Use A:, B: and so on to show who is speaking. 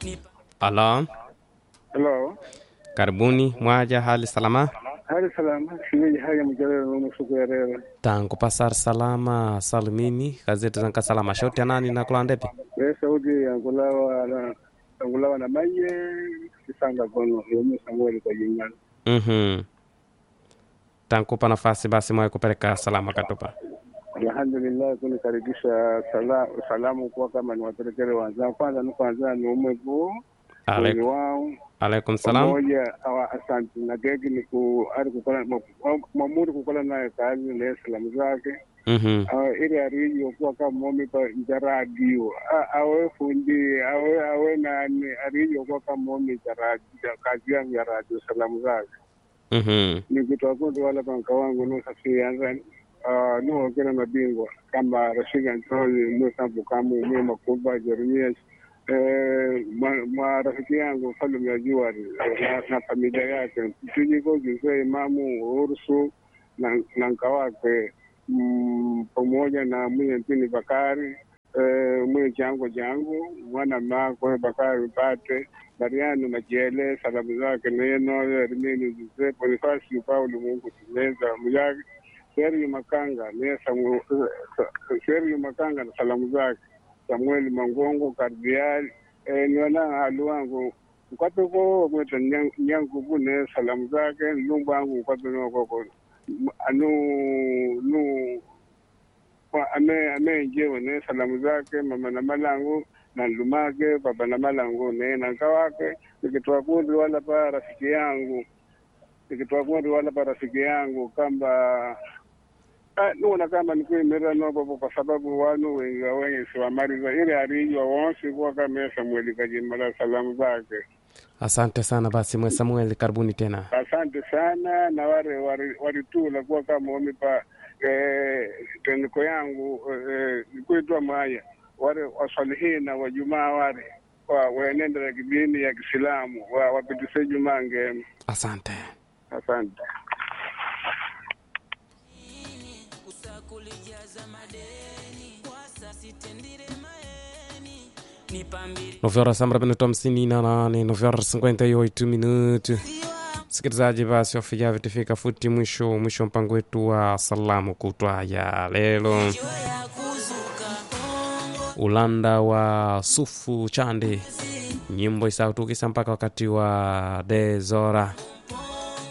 A: Halo,
B: Hello.
A: karibuni mwaja, hali salama?
B: Hali salama, shimeji haya mjalelo nomo suku ya rera.
A: tangu pasar salama salimini gazeti zanka salama shoti anani na kulandepi
B: We Saudi angulawa na angulawa na maye kisanga kono yomu samweli kwa jingana.
A: mhm tankupa nafasi basi mwaye kupeleka salama katupa
B: Alhamdulillah kunikaribisha sala, salamu kwa kama ni wapelekele wanzangu. Kwanza ni kwanza ni umwevu mwezi
A: Alaikum-
B: wao
A: alaikum salam
B: pamoja awa asante na gegi ni ku ari kukola mamuri kukola naye kazi na salamu zake
A: mhm
B: Ah, ili ariyo kuwa kama momi pa nja radio Ah, awe fundi awe awe nani ariyo kuwa kama momi cha radio kazi yangu ya radio salamu zake
A: mhm
B: nikitoa kundi wala panka wangu nusafianza uh, nuokela mabingwa kama Rashid Antoni Musa Bukamu mwe Makuba Jeremias eh, mwa- mwa rafiki yangu Salum ya Juari eh, na, na familia yake tujiko Jose Imamu Ursu na, na nka wake mm, pamoja na mwenye mpini Bakari eh, mwenye chango changu mwana makwe Bakari Pate Mariano Majele salamu zake neno Erimini Jose Bonifasi Paulo Mungu Tumeza Mujagi Sergio Makanga ne Samu Sergio Makanga na salamu zake Samuel Mangongo Kardiali eh, niona halu wangu mkwape ko mweta nyangu bune salamu zake lumba wangu mkwape no koko anu nu kwa ame ame njewe ne salamu zake mama na malangu na lumake baba na malangu ne na kawake nikitoa kundi wala pa rafiki yangu nikitoa kundi wala pa rafiki yangu kamba Ah, nuona kama nikuimira nopopo kwa sababu wanu wengi wengi siwamaliza ili arijwa wonsi kuwa kama Samueli Kajimala salamu zake.
A: asante sana basi mwe samuel karibuni tena
B: Asante sana na wale wali- walitula kuwa kama wamipa eh, teniko yangu eh, nikuitwa mwaya wale wasalihina wa jumaa wale wa wenenda ya kidini ya Kiislamu wa wapitise jumaa ngema.
A: asante
B: Asante.
C: usakulijaza madeni kwasa sitendire maeni nipambiri
A: nove horas sambra minuto hamsini na nane nove horas cinquenta e oito minuto msikilizaji basi wafija vitifika futi mwisho mwisho wa mpango wetu wa salamu kutwa ya lelo
C: ya kuzuka kongo
A: ulanda wa sufu chande nyimbo isautukisa mpaka wakati wa dezora